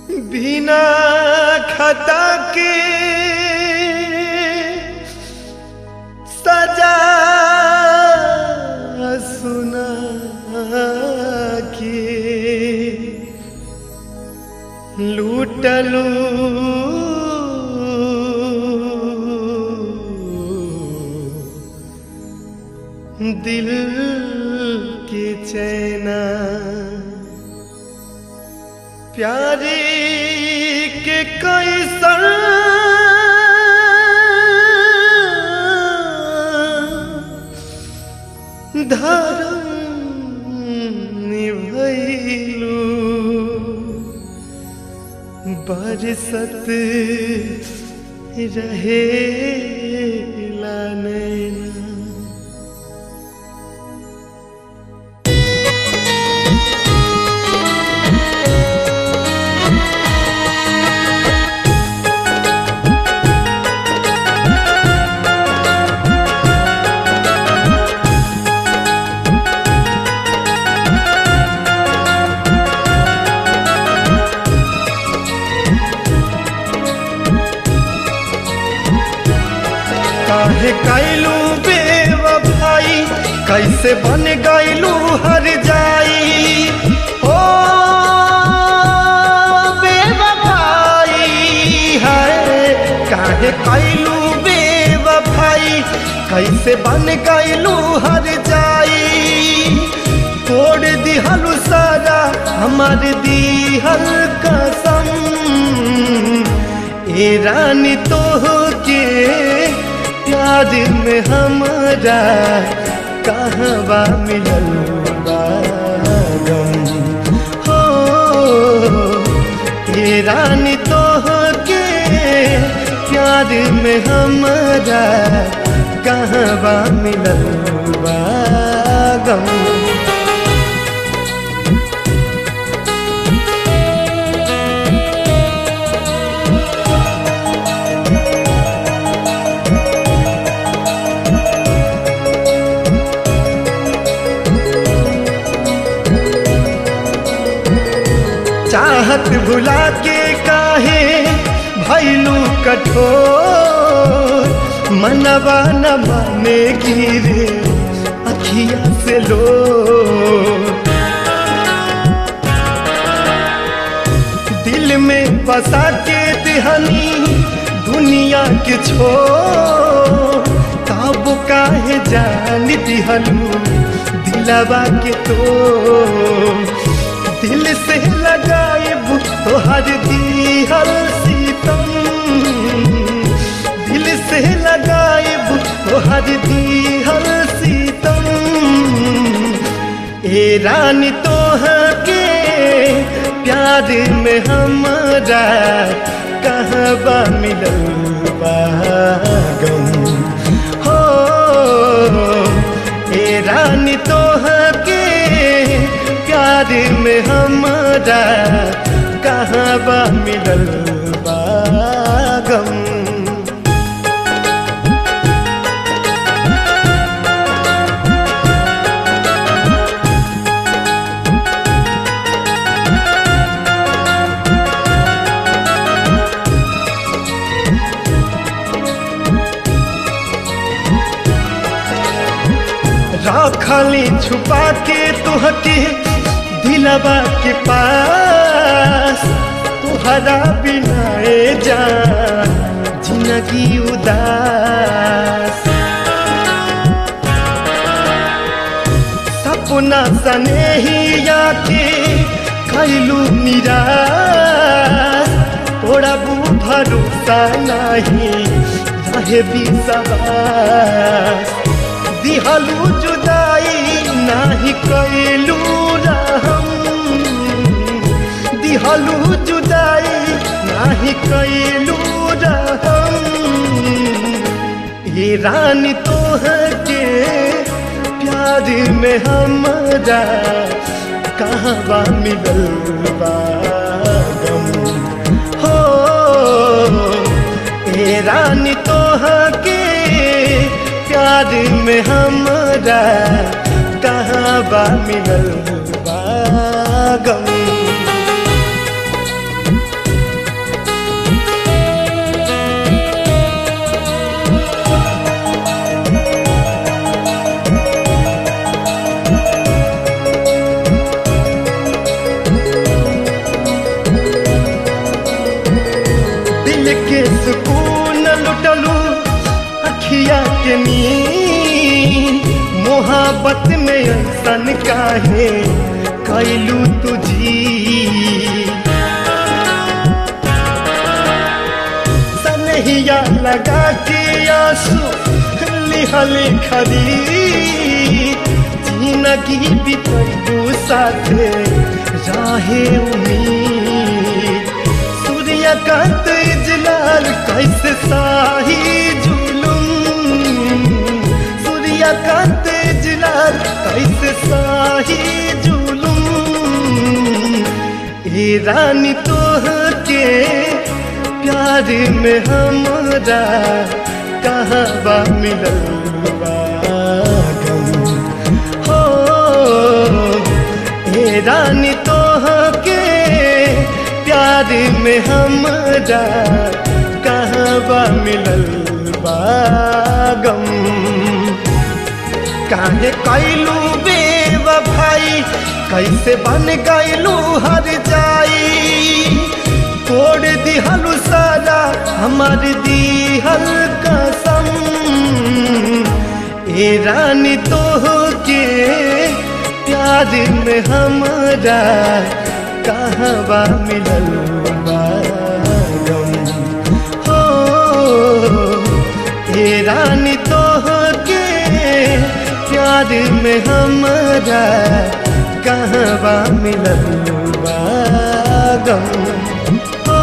बिना खता के सजा सुना के लूटलू दिल के चैना प्यारे के कैसन धर्म निभैलू बरसत रहे नैना काहे कैलू बेवफाई कैसे बन गैलू हर जाई ओ बेवफाई है काहे कैलू बेवफाई कैसे बन गैलू हर जाई तोड़ दिहलू सारा हमार दिहल कसम ए रानी तो के प्यार में हमारा कहवा मिलल बा गम हो ए रानी तो के प्यार में हमारा कहवा मिलल बा गम चाहत भुला के काहे भैलू कठोर मनवा न माने गिरे अखिया से लो दिल में बसा के दिहनी दुनिया के छो तब काहे जान दिहलू दिलवा के तो दिल से लगाए तोहर दिहल सीतम दिल से लगाए तोहर दिहल सीतम ए रानी तोह के प्यार में हमारा कहबा मिलल बा गम हो ए रानी तोह के प्यार में हमारा कहाँ बा मिलल बा गम राखली छुपा के तुहके दिलवा के पास तुहरा बिना जा जिंदगी उदास सपना सने ही आके खैलू निराश तोरा बू भरोसा नहीं रहे भी सवास दिहलू जुदाई नाही कैलू रहम दिहलू जुदाई नाही कैलू रहम ये रानी तोह के प्यार में हमारा कहवा मिलल बा गम हो ए रानी तोह के प्यार में हमारा कहाँ बा मिलल बा गम के सुकून लुटलू अखिया के नींद मोहब्बत में ऐसन काहे कैलू तुझी सनहिया लगा के आंसू लिहल खरीद जिंदगी बितू साथे राहे उम्मीद सूर्यकांत इजलाल कैसे साही जुलूम सूर्यकांत इजलाल कैसे साही जुलूम ए रानी तोह के प्यार में हमरा कहाँ बा मिलल बा गम हो ए रानी तोह के प्यार में हमरा कहाँ बा मिलल बा गम काहे कैलू बेवफाई कैसे बन गैलू हर जाई तोड़ दिहलू सारा हमार दिहल कसम ए रानी तो के प्यार में हमरा कहवा मिलल बा गम हो ए रानी तो के प्यार में हमरा कहवा मिलल बा गम हो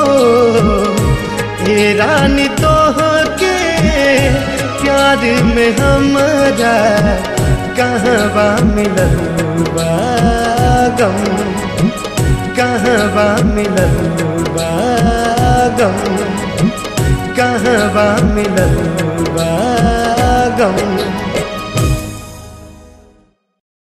ए रानी तो के प्यार में हमरा कहवा मिलल बा गम कहवा मिलल बा गम कहवा मिलल बा गम